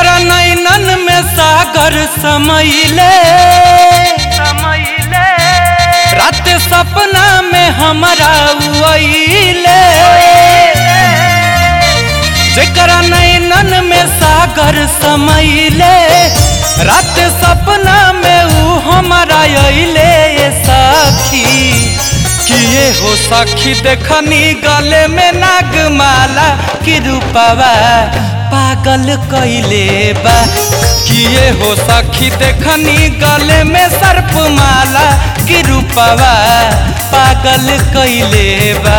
जेकरा नैनन में सागर समैले समैले रात सपना में हमरा उइले जेकरा नैनन में सागर समैले रात सपना में ऊ हमरा अइले सखी किए हो सखी देखनी गले में नागमाला कि रूपवा पागल कइले बा किए हो सखी देखनी गले में सर्प माला कि रूपवा पागल कइले बा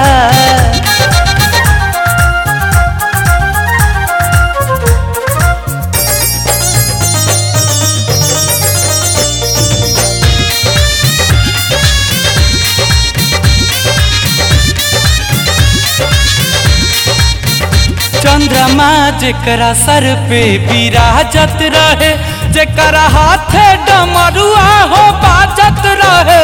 चंद्रमा जेकरा सर पे विराजत रहे जेकरा हाथे डमरुआ हो बाजत रहे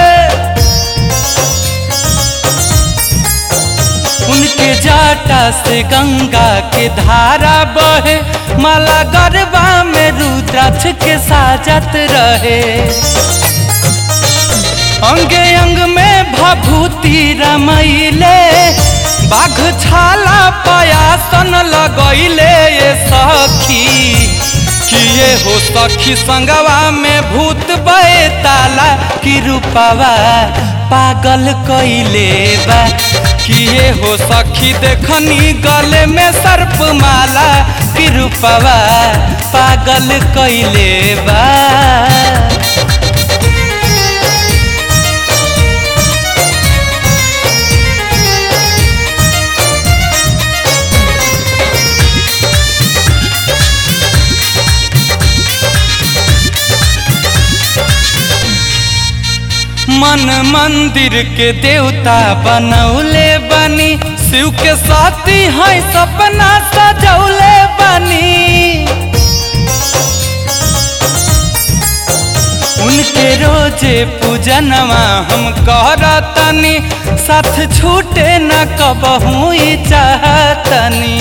उनके जाटा से गंगा के धारा बहे माला गरबा में रुद्राक्ष के साजत रहे अंगे अंग में भभूति रमैले बाघ छाला पयासन लगैले ये सखी किए हो सखी संगवा में भूत बैताला कि रूपवा पागल कइले बा किए हो सखी देखनी गले में सर्प माला कि रूपवा पागल कइले बा मन मंदिर के देवता बनौले बनी शिव के साथी है सपना सजौले बनी उनके रोजे पूजनवा हम करतनी साथ छूटे न कबहू चाहतनी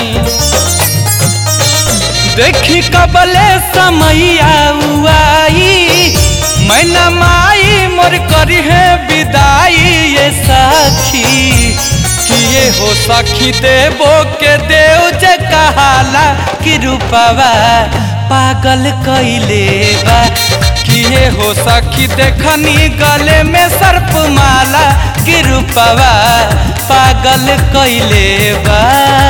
देखी कबले समैया उआई मैना माई मोर करी है विदाई ये सखी किए हो सखी देवो के देव जे कहाला कि रूपवा पागल कइले बा किए हो सखी देखनी गले में सर्प माला कि रूपवा पागल कइले बा